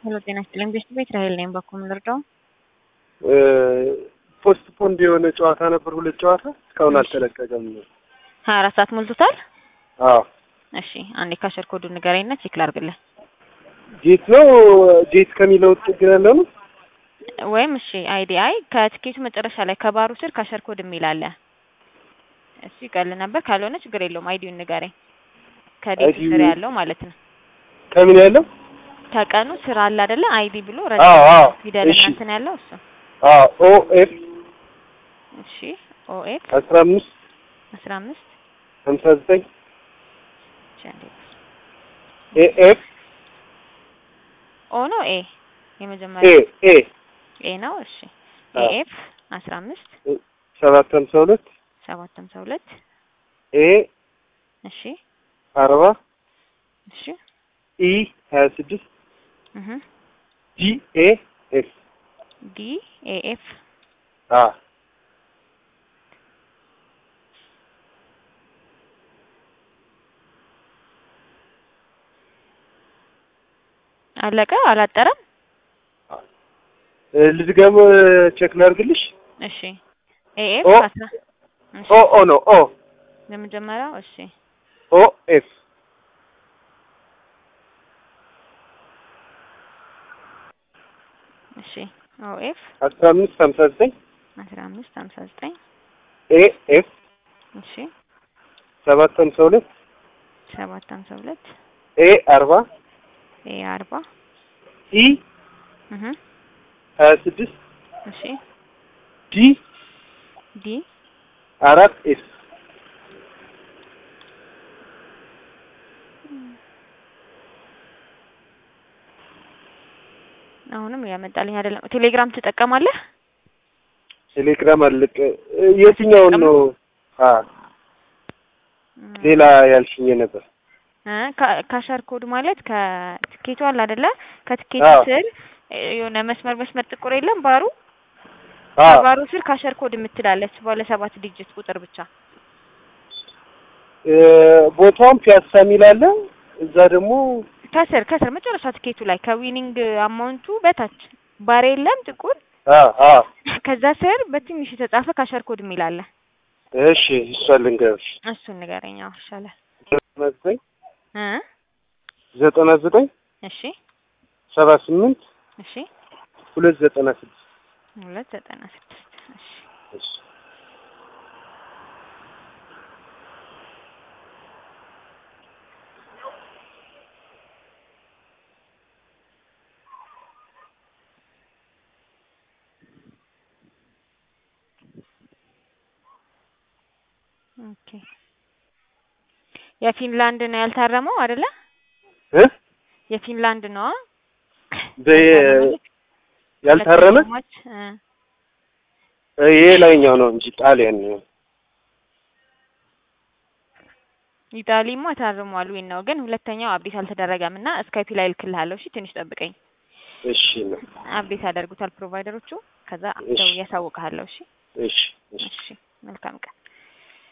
ሄሎ ጤና ይስጥልኝ። ቤት ቤት ራሄል ነኝ። በኩል ልርዳው? ፖስት ፖንድ የሆነ ጨዋታ ነበር፣ ሁለት ጨዋታ እስካሁን አልተለቀቀም። ሀያ አራት ሰዓት ሞልቶታል። አዎ እሺ አንዴ ካሸር ኮዱ ንገረኝና ቼክ ላድርግልህ። ጄት ነው ጄት ከሚለው ጥግ ያለው ነው። ወይም እሺ አይዲ አይ ከትኬቱ መጨረሻ ላይ ከባሩ ስር ካሸር ኮድ የሚል አለ። እሱ ይቀል ነበር። ካልሆነ ችግር የለውም። አይዲውን ንገረኝ። ከዴቱ አይዲው- ስር ያለው ማለት ነው። ከምን ያለው? ከቀኑ ስራ አለ አይደለ? አይዲ ብሎ አዎ ረጅም አዎ ፊደል እሺ እንትን ያለው እሱ። አዎ ኦ ኤፍ እሺ ኦኤፍ አስራ አምስት አስራ አምስት ሀምሳ ዘጠኝ እሺ አንዴ ኤ ኤፍ ኦ ነው ኤ ኤ የመጀመሪያ ኤ ኤ ነው። እሺ አዎ። ኤኤፍ አስራ አምስት ሰባት ሀምሳ ሁለት ሰባት ሀምሳ ሁለት ኤ እሺ አርባ እሺ ኢ ሀያ ስድስት እህ ጂ ኤ ኤፍ ዲ ኤኤፍ አ አለቀ አላጠረም። ልድገም ቼክ ላድርግልሽ። እሺ ኤኤፍ ኦ አስራ እሺ ኦ ኦ ነው ኦ የመጀመሪያው እሺ ኦ ኤፍ እሺ ኦኤፍ አስራ አምስት ሀምሳ ዘጠኝ አስራ አምስት ሀምሳ ዘጠኝ ኤ ኤፍ እሺ ሰባት ሀምሳ ሁለት ሰባት ሀምሳ ሁለት ኤ አርባ ኤ አርባ ኢ እህ ሀያ ስድስት እሺ ዲ ዲ አራት ኤፍ አሁንም ያመጣልኝ አይደለም። ቴሌግራም ትጠቀማለህ? ቴሌግራም አለቀ። የትኛውን ነው? አ ሌላ ያልሽኝ ነበር። እ ካ- ካሸር ኮድ ማለት ከትኬቱ አለ አይደለ? ከትኬቱ አዎ። ስር እ የሆነ መስመር መስመር ጥቁር የለም ባሩ አ ከባሩ ስር ካሸር ኮድ የምትላለች ባለ ሰባት ዲጂት ቁጥር ብቻ እ ቦታውን ፒያሳ የሚል አለ። እዛ ደግሞ ከስር ከስር መጨረሻ ትኬቱ ላይ ከዊኒንግ አማውንቱ በታች ባር የለም ጥቁር አ አ ከዛ ስር በትንሽ የተጻፈ ካሸር ኮድ የሚል አለ። እሺ እሷ ልንገርሽ እሱን ንገረኝ። አዎ ይሻላል ዘጠና ዘጠኝ እ ዘጠና ዘጠኝ እሺ ሰባ ስምንት እሺ ሁለት ዘጠና ስድስት ሁለት ዘጠና ስድስት እሺ እሺ ኦኬ የፊንላንድ ነው ያልታረመው አይደለ? እ የፊንላንድ ነው በ ያልታረመ ሁለተኛው ማች እ ይሄ ላይኛው ነው እንጂ ጣሊያን ነው። ኢጣሊማ ታርሟል። ዊን ነው ግን ሁለተኛው አብዴት አልተደረገም እና ስካይፒ ላይ እልክልሃለሁ። እሺ ትንሽ ጠብቀኝ። እሺ ነው። አብዴት ያደርጉታል ፕሮቫይደሮቹ። ከዛ እሺ። ደውዬ አሳውቅሃለሁ። እሺ እሺ እሺ እሺ መልካም ቀን